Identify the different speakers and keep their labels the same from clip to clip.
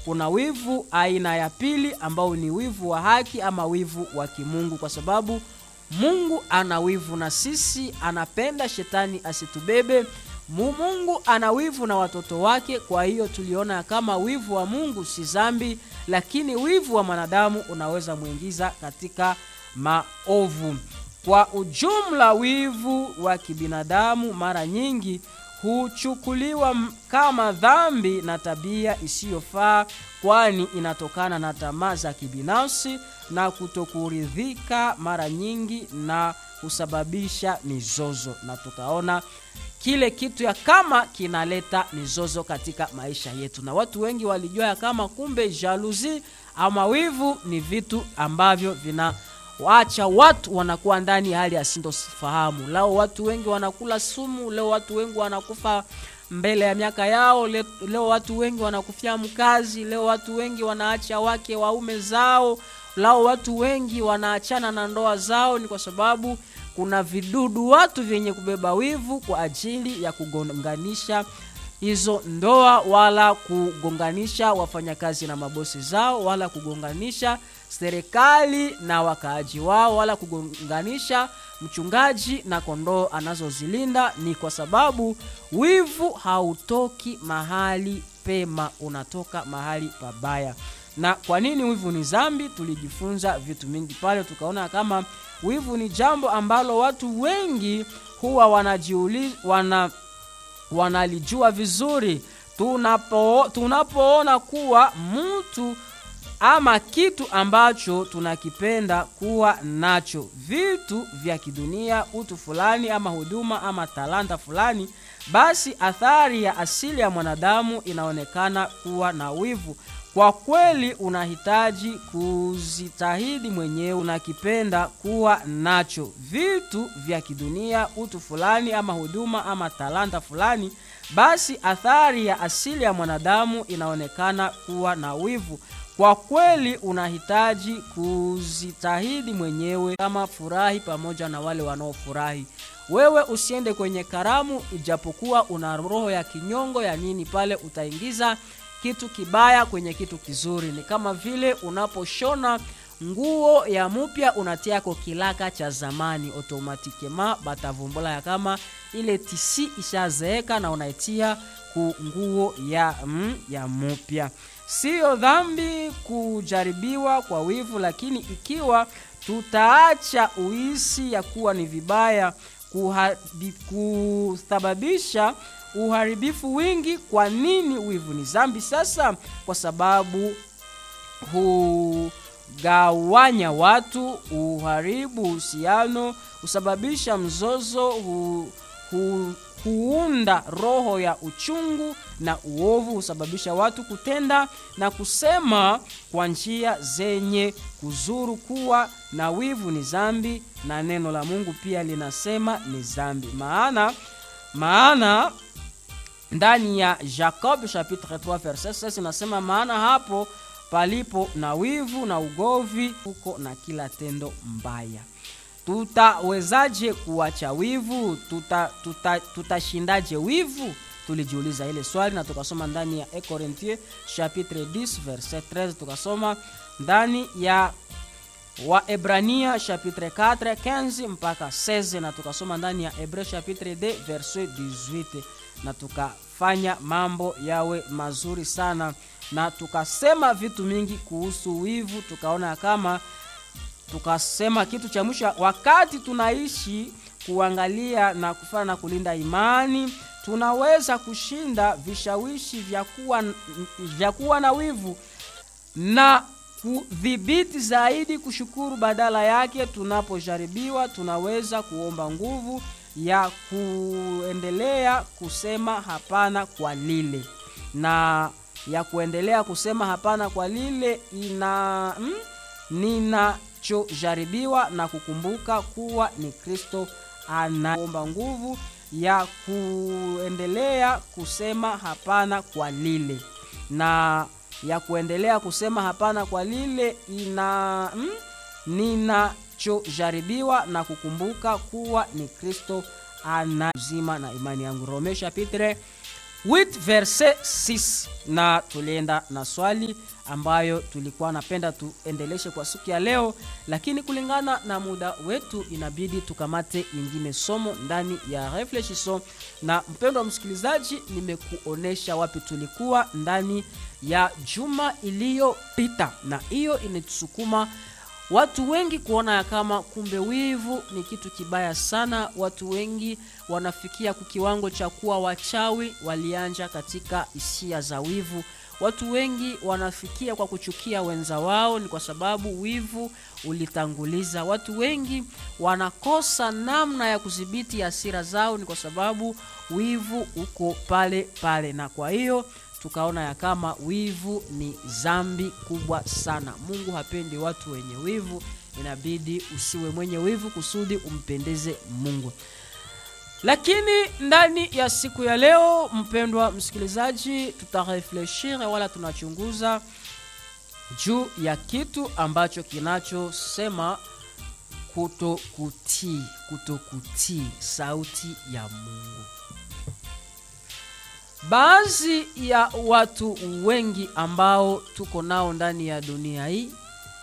Speaker 1: kuna wivu aina ya pili ambao ni wivu wa haki ama wivu wa kimungu kwa sababu mungu ana wivu na sisi anapenda shetani asitubebe Mu- mungu ana wivu na watoto wake kwa hiyo tuliona kama wivu wa mungu si zambi lakini wivu wa mwanadamu unaweza mwingiza katika maovu kwa ujumla wivu wa kibinadamu mara nyingi huchukuliwa m- kama dhambi na tabia isiyofaa kwani inatokana na tamaa za kibinafsi na kutokuridhika mara nyingi na husababisha mizozo na tukaona kile kitu ya kama kinaleta mizozo katika maisha yetu na watu wengi walijua ya kama kumbe jaluzi ama wivu ni vitu ambavyo vina waacha watu wanakuwa ndani ya hali ya sintofahamu lao watu wengi wanakula sumu leo watu wengi wanakufa mbele ya miaka yao le, leo watu wengi wanakufia mkazi leo watu wengi wanaacha wake waume zao lao watu wengi wanaachana na ndoa zao ni kwa sababu kuna vidudu watu vyenye kubeba wivu kwa ajili ya kugonganisha hizo ndoa wala kugonganisha wafanyakazi na mabosi zao wala kugonganisha serikali na wakaaji wao wala kugonganisha mchungaji na kondoo anazozilinda ni kwa sababu wivu hautoki mahali pema unatoka mahali pabaya na kwa nini wivu ni zambi tulijifunza vitu mingi pale tukaona kama wivu ni jambo ambalo watu wengi huwa wanajiuliza wana wanalijua vizuri tunapo tunapoona kuwa mtu ama kitu ambacho tunakipenda kuwa nacho vitu vya kidunia utu fulani ama huduma ama talanta fulani basi athari ya asili ya mwanadamu inaonekana kuwa na wivu kwa kweli unahitaji kuzitahidi mwenyewe unakipenda kuwa nacho vitu vya kidunia utu fulani ama huduma ama talanta fulani basi athari ya asili ya mwanadamu inaonekana kuwa na wivu kwa kweli unahitaji kuzitahidi mwenyewe kama furahi pamoja na wale wanaofurahi wewe usiende kwenye karamu ijapokuwa una roho ya kinyongo ya nini pale utaingiza kitu kibaya kwenye kitu kizuri ni kama vile unaposhona nguo ya mupya unatiako kilaka cha zamani automatikema batavumbula ya kama ile tisi ishazeeka na unaitia ku nguo ya, mm, ya mupya siyo dhambi kujaribiwa kwa wivu lakini ikiwa tutaacha uisi ya kuwa ni vibaya kuhadi- kusababisha uharibifu wingi kwa nini wivu ni zambi sasa kwa sababu hugawanya watu uharibu uhusiano husababisha mzozo hu, hu, huunda roho ya uchungu na uovu husababisha watu kutenda na kusema kwa njia zenye kuzuru kuwa na wivu ni zambi na neno la mungu pia linasema ni zambi maana maana ndani ya jacob chapitre 3 verset 6 inasema maana hapo palipo na wivu na ugovi huko na kila tendo mbaya tutawezaje kuacha wivu tutashindaje tuta, tuta tutashindaje wivu tulijiuliza ile swali na tukasoma ndani ya 1 Corinthiens chapitre 10 verset 13 tukasoma ndani ya waebrania chapitre 4 15 mpaka 16 na tukasoma ndani ya hebreu chapitre 2 verset 18 na tukafanya mambo yawe mazuri sana na tukasema vitu mingi kuhusu wivu tukaona kama tukasema kitu cha mwisho wakati tunaishi kuangalia na kufanya na kulinda imani tunaweza kushinda vishawishi vya kuwa, vya kuwa na wivu na kudhibiti zaidi kushukuru badala yake tunapojaribiwa tunaweza kuomba nguvu ya kuendelea kusema hapana kwa lile na ya kuendelea kusema hapana kwa lile ina mm, ninachojaribiwa na kukumbuka kuwa ni kristo anaomba nguvu ya kuendelea kusema hapana kwa lile na ya kuendelea kusema hapana kwa lile ina mm, ninachojaribiwa na kukumbuka kuwa ni kristo ana uzima na imani yangu rome chapitre 8 verse 6 na tulienda na swali ambayo tulikuwa napenda tuendeleshe kwa siku ya leo lakini kulingana na muda wetu inabidi tukamate ingine somo ndani ya reflexion na mpendo wa msikilizaji nimekuonesha wapi tulikuwa ndani ya juma iliyopita na hiyo inatusukuma watu wengi kuona ya kama kumbe wivu ni kitu kibaya sana watu wengi wanafikia kukiwango cha kuwa wachawi walianja katika hisia za wivu watu wengi wanafikia kwa kuchukia wenza wao ni kwa sababu wivu ulitanguliza watu wengi wanakosa namna ya kudhibiti hasira zao ni kwa sababu wivu uko pale pale na kwa hiyo tukaona ya kama wivu ni zambi kubwa sana mungu hapendi watu wenye wivu inabidi usiwe mwenye wivu kusudi umpendeze mungu lakini ndani ya siku ya leo mpendwa msikilizaji tutarefleshire wala tunachunguza juu ya kitu ambacho kinachosema kutokutii kutokutii sauti ya mungu baadhi ya watu wengi ambao tuko nao ndani ya dunia hii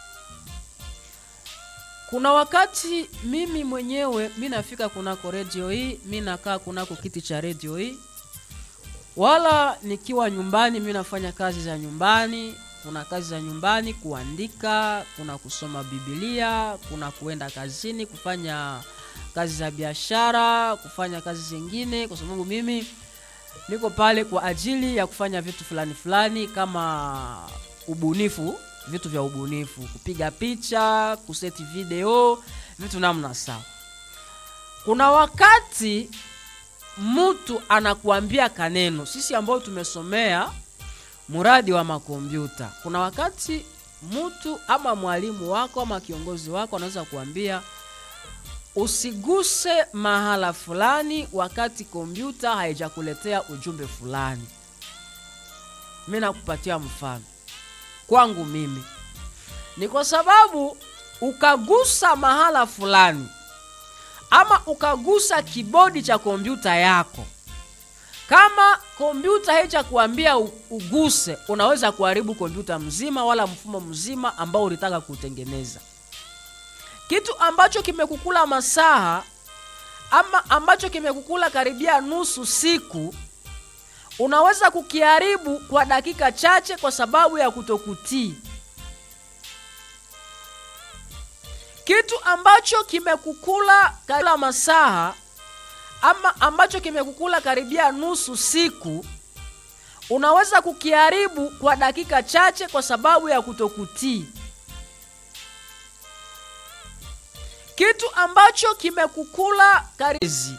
Speaker 1: kuna wakati mimi mwenyewe mi nafika kunako redio hii mi nakaa kunako kiti cha redio hii wala nikiwa nyumbani mi nafanya kazi za nyumbani kuna kazi za nyumbani kuandika kuna kusoma bibilia kuna kuenda kazini kufanya kazi za biashara kufanya kazi zingine kwa sababu mimi niko pale kwa ajili ya kufanya vitu fulani fulani kama ubunifu vitu vya ubunifu kupiga picha kuseti video vitu namna sawa kuna wakati mtu anakuambia kaneno sisi ambao tumesomea muradi wa makompyuta kuna wakati mtu ama mwalimu wako ama kiongozi wako anaweza kuambia usiguse mahala fulani wakati kompyuta haijakuletea ujumbe fulani mi nakupatia mfano kwangu mimi ni kwa sababu ukagusa mahala fulani ama ukagusa kibodi cha kompyuta yako kama kompyuta haicha kuambia uguse unaweza kuharibu kompyuta mzima wala mfumo mzima ambao ulitaka kutengeneza kitu ambacho kimekukula masaha ama ambacho kimekukula karibia nusu siku unaweza kukiharibu kwa dakika chache kwa sababu ya kutokutii kitu ambacho kimekukula kila masaha ama ambacho kimekukula karibia nusu siku unaweza kukiharibu kwa dakika chache kwa sababu ya kutokutii kitu ambacho kimekukula karizi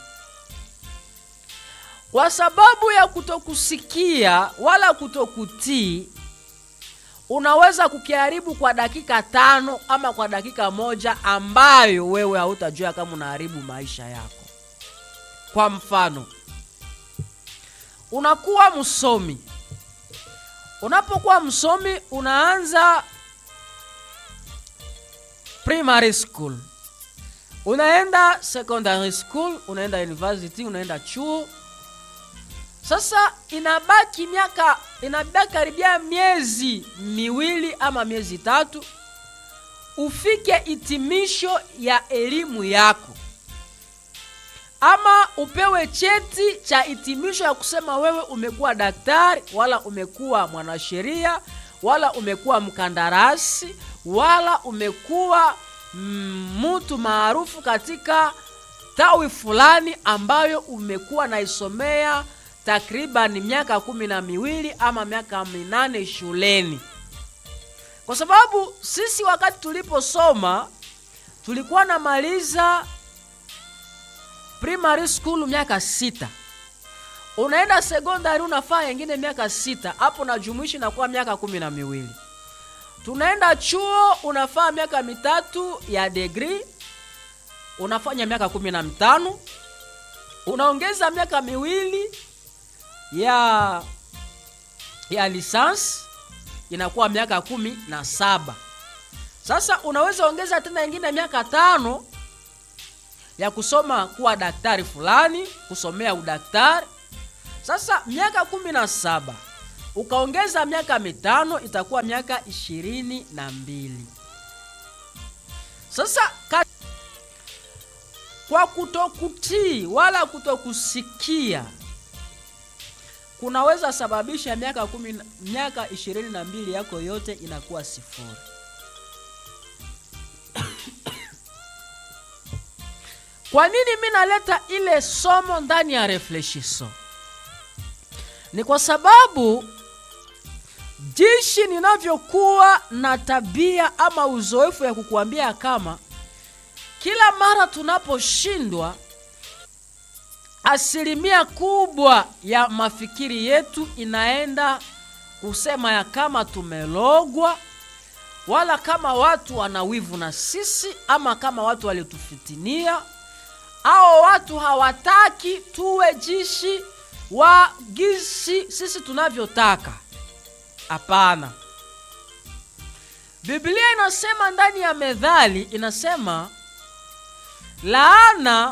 Speaker 1: kwa sababu ya kutokusikia wala kutokutii unaweza kukiharibu kwa dakika tano ama kwa dakika moja ambayo wewe hautajua kama unaharibu maisha yako kwa mfano unakuwa msomi unapokuwa msomi unaanza primary school unaenda secondary school unaenda university unaenda chuo sasa inabaki miaka inabaki karibia miezi miwili ama miezi tatu ufike hitimisho ya elimu yako ama upewe cheti cha hitimisho ya kusema wewe umekuwa daktari wala umekuwa mwanasheria wala umekuwa mkandarasi wala umekuwa mtu maarufu katika tawi fulani ambayo umekuwa naisomea takriban miaka kumi na miwili ama miaka minane shuleni kwa sababu sisi wakati tuliposoma tulikuwa namaliza primary school miaka sita unaenda sekondari unafaa yengine miaka sita hapo najumuishi nakuwa miaka kumi na miwili tunaenda chuo unafaa miaka mitatu ya degree unafanya miaka kumi na mitano unaongeza miaka miwili ya ya lisansi inakuwa miaka kumi na saba sasa unaweza ongeza tena ingine miaka tano ya kusoma kuwa daktari fulani kusomea udaktari sasa miaka kumi na saba ukaongeza miaka mitano itakuwa miaka ishirini na mbili sasa ka... kwa kutokutii wala kutokusikia kunaweza sababisha miaka kumi, na- miaka ishirini na mbili yako yote inakuwa sifuri kwa nini mi naleta ile somo ndani ya refleshiso ni kwa sababu jinsi ninavyokuwa na tabia ama uzoefu ya kukuambia kama kila mara tunaposhindwa asilimia kubwa ya mafikiri yetu inaenda kusema ya kama tumelogwa wala kama watu wana wivu na sisi ama kama watu walitufitinia au watu hawataki tuwe jishi wa gisi sisi tunavyotaka hapana biblia inasema ndani ya methali inasema laana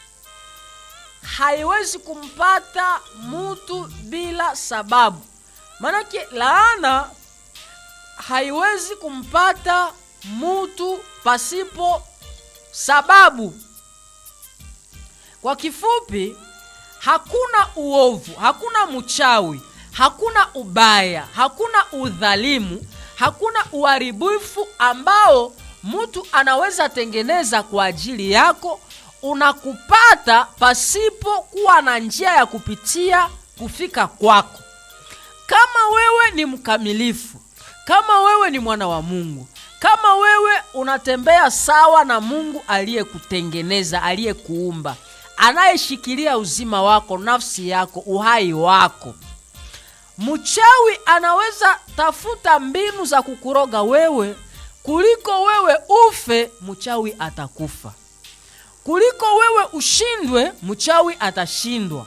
Speaker 1: haiwezi kumpata mutu bila sababu maanake laana haiwezi kumpata mutu pasipo sababu kwa kifupi hakuna uovu hakuna mchawi hakuna ubaya hakuna udhalimu hakuna uharibifu ambao mtu anaweza tengeneza kwa ajili yako unakupata pasipo kuwa na njia ya kupitia kufika kwako kama wewe ni mkamilifu kama wewe ni mwana wa mungu kama wewe unatembea sawa na mungu aliyekutengeneza aliyekuumba anayeshikilia uzima wako nafsi yako uhai wako mchawi anaweza tafuta mbinu za kukuroga wewe kuliko wewe ufe mchawi atakufa kuliko wewe ushindwe mchawi atashindwa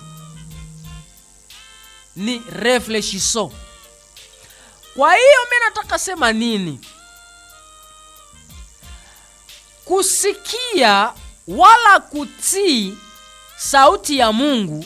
Speaker 1: ni reflechiso kwa hiyo mi nataka sema nini kusikia wala kutii sauti ya mungu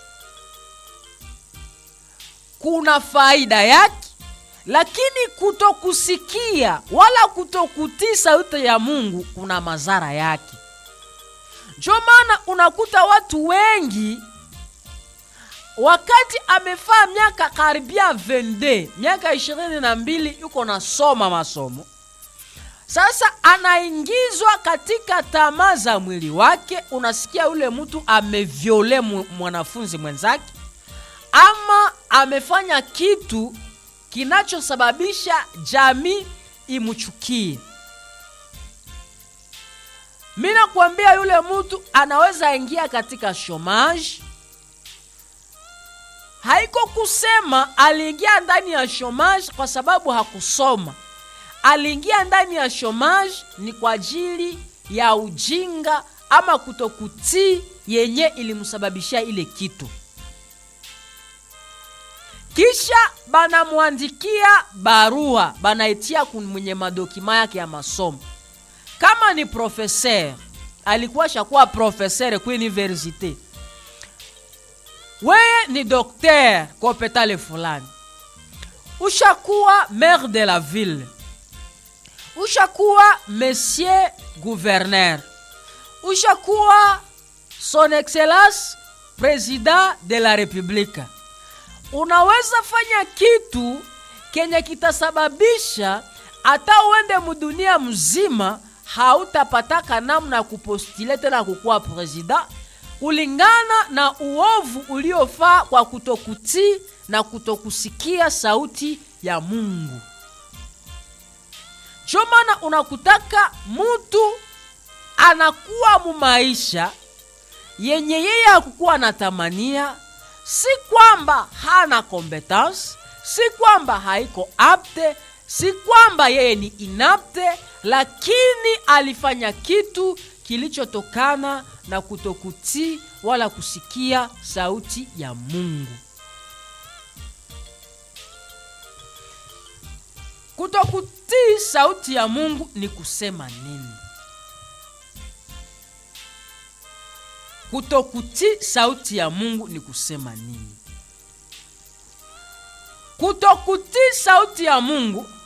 Speaker 1: kuna faida yake lakini kutokusikia wala kutokutii sauti ya mungu kuna madhara yake ndio maana unakuta watu wengi wakati amefaa miaka karibia 22 miaka ishirini na mbili yuko nasoma masomo sasa anaingizwa katika tamaa za mwili wake unasikia yule mtu amevyole mu- mwanafunzi mwenzake ama amefanya kitu kinachosababisha jamii imchukie mi nakwambia yule mtu anaweza ingia katika shomaji haiko kusema aliingia ndani ya shomaji kwa sababu hakusoma aliingia ndani ya shomaji ni kwa ajili ya ujinga ama kutokutii yenye ilimsababishia ile kitu kisha banamwandikia barua banaitia kun- mwenye madokima yake ya masomo kama ni profeser alikuwa shakuwa profeser ku universite weye ni dokter kwa hopitali fulani ushakuwa maire de la ville ushakuwa monsieur gouverneur ushakuwa son excellence president de la republique unaweza fanya kitu kenye kitasababisha hata uende mudunia mzima hautapataka namna ya kupostile tena kukuwa presida kulingana na uovu uliofaa kwa kutokutii na kutokusikia sauti ya mungu ndio maana unakutaka mutu anakuwa mumaisha yenye yeye hakukuwa anatamania si kwamba hana competence si kwamba haiko apte si kwamba yeye ni inapte lakini alifanya kitu kilichotokana na kutokutii wala kusikia sauti ya mungu kutokutii sauti ya mungu ni kusema nini kutokutii sauti ya mungu ni kusema nini kutokutii sauti ya mungu